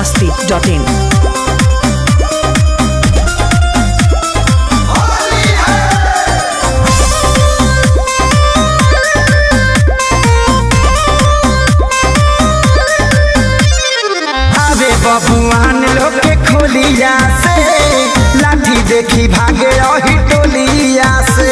masti.in. अरे बबुआन लोग के खोलिया से लाठी देखी भागे रही टोलिया से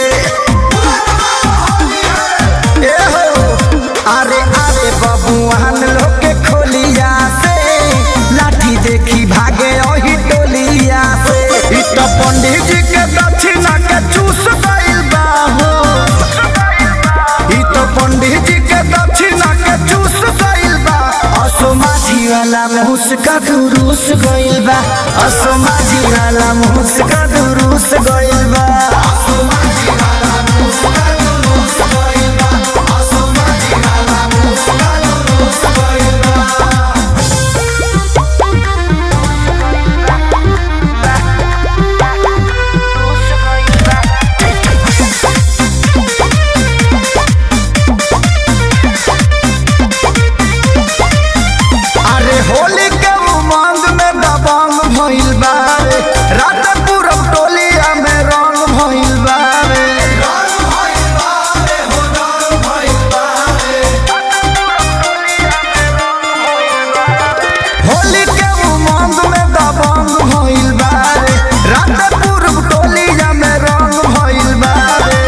ए हो अरे अरे बबुआन लोग के खोलिया से लाठी देखी भागे रही टोलिया से इ तो पंडित जी के दक्षिणा के चूस गइल बा हो इ तो पंडित जी के दक्षिणा के चूस गइल बा असो माझी वाला मुस्का दुरुस गइल बा असो माझी वाला मुस्का दुरुस गइल बा अरे होली के उमंग में दबंग भइल बा रे रात पूरब टोलिया में रंग भइल बा रे होली के उमंग में दबंग भइल बा रे रात पूरब टोलिया में रंग भइल बा रे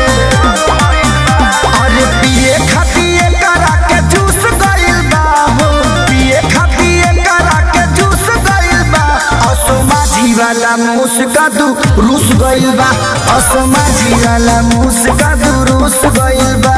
अरे पिए खातिए करा के जूस गइल बा हो पिए खातिए करा के जूस गइल बा असो माझी वाला मुस्का दू रूस गइल बा असो माझी वाला मुस्का दू रूस गइल बा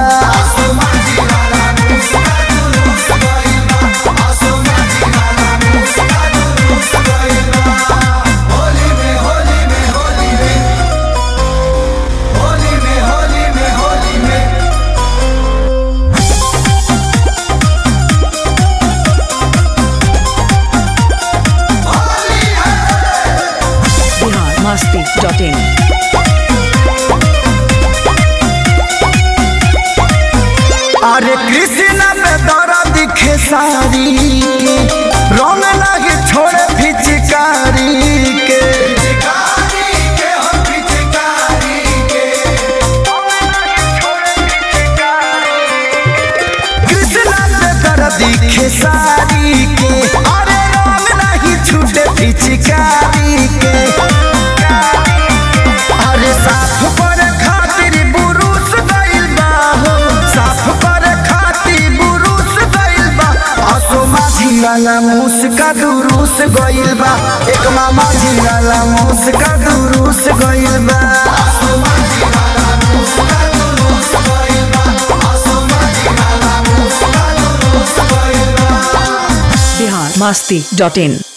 Bihar masti.in. अरे कृष्णा पे दरा दिखे सारी के रंग लगे छोड़े फिचकारी के कृष्णा पे दरा दिखे सारी के अरे रंग नहीं छूटे फिचकारी के अरे साफ पर खातिर बुरुस गइल बा हो साफ पर खातिर बुरुस गइल बा असो माझी वाला मुस्का दुरुस गइल बा एक मामा जी वाला मुस्का दुरुस गइल बा Bihar masti.in.